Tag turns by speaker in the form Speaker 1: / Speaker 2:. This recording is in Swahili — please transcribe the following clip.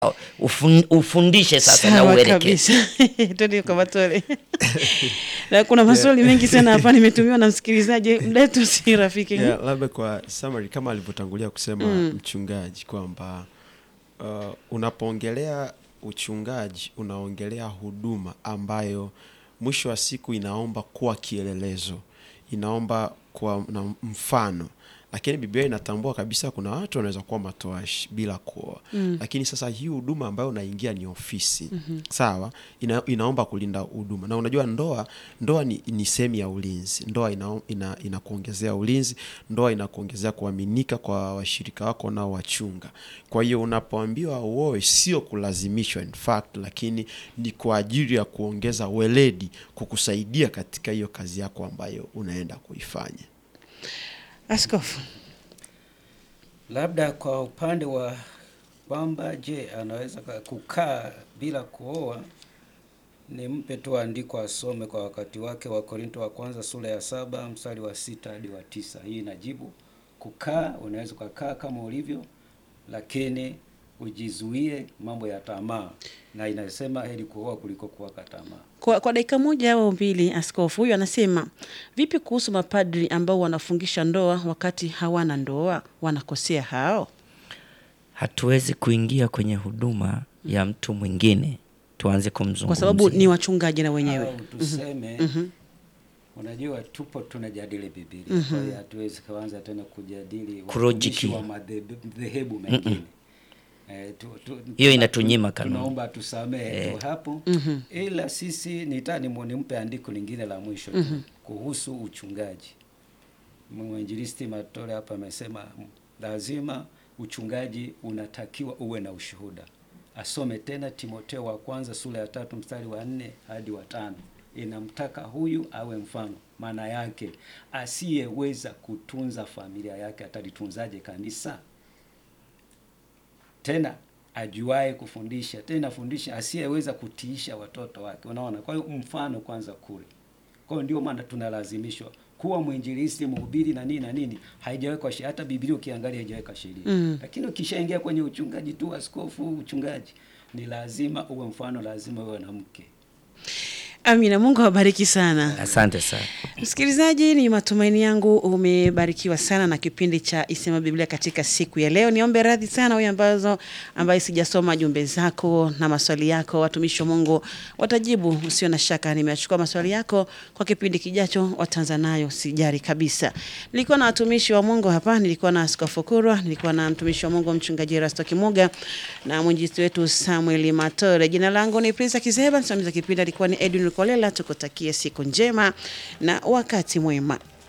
Speaker 1: ufun, ufundishe sasa na
Speaker 2: Sawa
Speaker 1: uelekeze.
Speaker 2: kabisa. Twende kwa Matole. Na kuna maswali mengi sana hapa nimetumiwa na msikilizaji, muda wetu si rafiki.
Speaker 3: Yeah, labda kwa summary kama alivyotangulia kusema mchungaji kwamba uh, unapoongelea uchungaji unaongelea huduma ambayo mwisho wa siku inaomba kuwa kielelezo, inaomba kuwa na mfano lakini Biblia inatambua kabisa kuna watu wanaweza kuwa matoashi bila kuoa mm. Lakini sasa hii huduma ambayo unaingia ni ofisi mm-hmm. Sawa, ina, inaomba kulinda huduma, na unajua ndoa ndoa ni, ni sehemu ya ulinzi. Ndoa ina, ina, inakuongezea ulinzi, ndoa inakuongezea kuaminika kwa washirika wako nao wachunga. Kwa hiyo unapoambiwa uoe, sio kulazimishwa in fact, lakini ni kwa ajili ya kuongeza weledi, kukusaidia katika hiyo kazi yako ambayo unaenda kuifanya.
Speaker 2: Askofu.
Speaker 4: Labda kwa upande wa kwamba je, anaweza ka- kukaa bila kuoa, nimpe tu andiko asome kwa wakati wake, wa Korinto wa kwanza sura ya saba mstari wa sita hadi wa tisa. Hii inajibu kukaa, unaweza ukakaa kama ulivyo, lakini ujizuie mambo ya tamaa, na inasema heri kuoa kuliko kuwaka tamaa.
Speaker 2: Kwa, kwa dakika moja au mbili, askofu huyu anasema vipi kuhusu mapadri ambao wanafungisha ndoa wakati hawana ndoa? Wanakosea hao?
Speaker 1: Hatuwezi kuingia kwenye huduma ya mtu mwingine tuanze kumzungumzia
Speaker 2: Kwa sababu ni wachungaji na wenyewe.
Speaker 4: au tuseme unajua tupo tunajadili Biblia kwa hiyo hatuwezi kuanza tena kujadili
Speaker 1: Kurojiki.
Speaker 4: watumishi wa madhehebu mengine Eh, tu- tu-
Speaker 1: Hiyo
Speaker 4: tu-
Speaker 1: inatunyima kanuni.
Speaker 4: tunaomba tusamehe tu hapo ila sisi nitani nimpe andiko lingine la mwisho tu kuhusu uchungaji mwinjilisti Matole hapa amesema mm, lazima uchungaji unatakiwa uwe na ushuhuda. Asome tena Timoteo wa kwanza sura ya tatu mstari wa nne hadi wa tano inamtaka huyu awe mfano. Maana yake asiyeweza kutunza familia yake atalitunzaje kanisa? Tena ajuae kufundisha, tena fundisha, asiyeweza kutiisha watoto wake. Unaona, kwa hiyo mfano kwanza kule kwa hiyo ndio maana tunalazimishwa kuwa mwinjilisti, mhubiri na nini na nini, haijawekwa sheria. Hata Biblia ukiangalia haijaweka sheria mm. Lakini ukishaingia kwenye uchungaji tu, askofu, uchungaji ni lazima uwe mfano, lazima uwe na mke.
Speaker 2: Amina, Mungu awabariki sana.
Speaker 1: Asante sana.
Speaker 2: Msikilizaji, ni matumaini yangu umebarikiwa sana na kipindi cha Isema Biblia katika siku ya leo. Niombe radhi sana wewe ambazo ambaye sijasoma jumbe zako na maswali yako, watumishi wa Mungu watajibu, usio na shaka. Nimeachukua maswali yako kwa kipindi kijacho, wataanza nayo, sijari kabisa. Nilikuwa na watumishi wa Mungu hapa, nilikuwa na Askofu Kurwa, nilikuwa na mtumishi wa Mungu mchungaji Erasto Kimuga na mwinjilisti wetu Samuel Matore. Jina langu ni Prince Kizeba, msimamizi wa kipindi alikuwa ni Edwin Kolela. Tukutakie siku njema na wakati mwema.